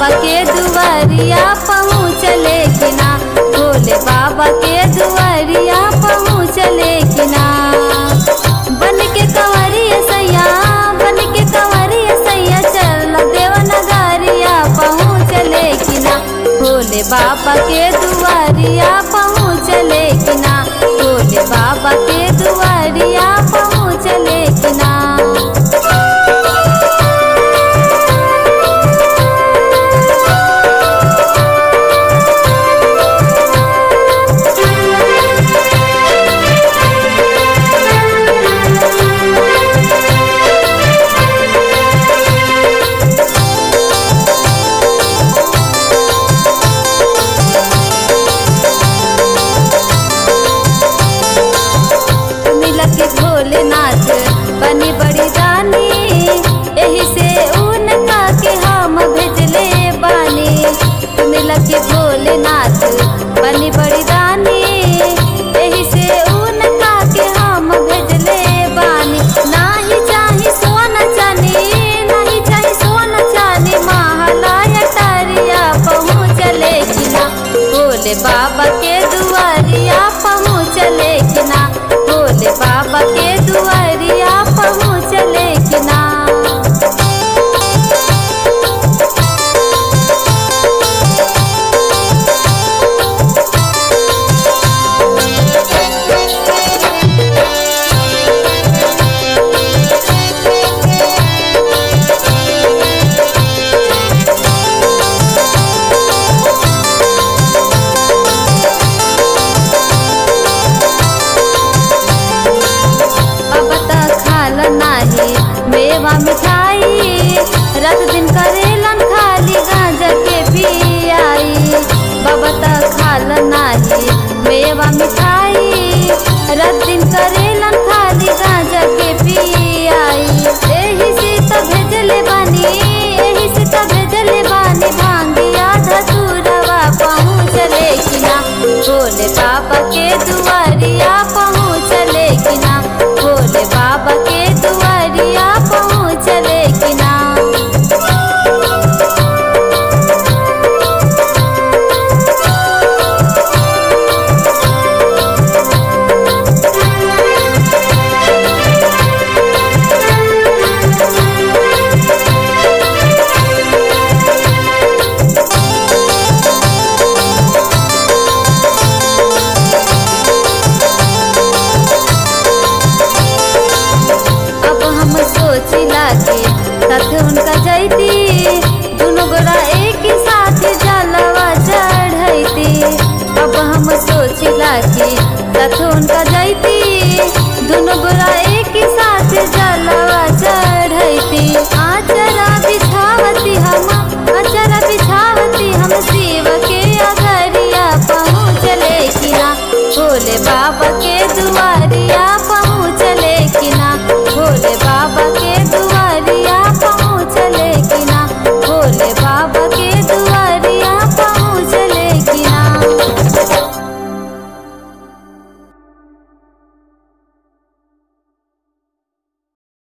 बाबा के दुआरिया पहुँचले कि ना भोले बाबा के दुआरिया पहुँचले कि ना बन के कंवरिया सैया बन के कंवरिया सैया चल देव नगरिया पहुँचले कि ना भोले बाबा के दुआरिया पहुँचले कि ना भोले बाबा के दुआरिया पहुँचले कि ना मिलक भोलेनाथ बनी बड़ी रानी यही से उनका के हम भेजले बानी मिलक भोलेनाथ बनी बड़ी रानी यही से उनका के हम भेजले बानी नाही चाही सोना चानी नाही चाही सोना चानी महालय टरिया पहुँचले कि ना भोले बाबा के दुआरिया पहुँचले कि ना भोले बाबा के दुआरिया पहुँचले कि ना अब तक खाल नाही मेवा मिठाई रात दिन करेलन खाली गांजा के पियाई बाबा तक खाल नाही मेवा मिठाई रात दिन करेलन खाली गांजा के पियाई एही से त भेजले बानी एही से त भेजले बानी भांगिया धतुरवा पहुँचले कि ना भोले बाबा के दुआरिया पहुँचले कि ना भोले बाबा के दुआरिया पहुँचले कि ना अब हम सोचिला के साथ उनका जैती दोनों गोरा एक ही साथ जलवा चढ़ैती अब हम सोचिला के साथ उनका जैती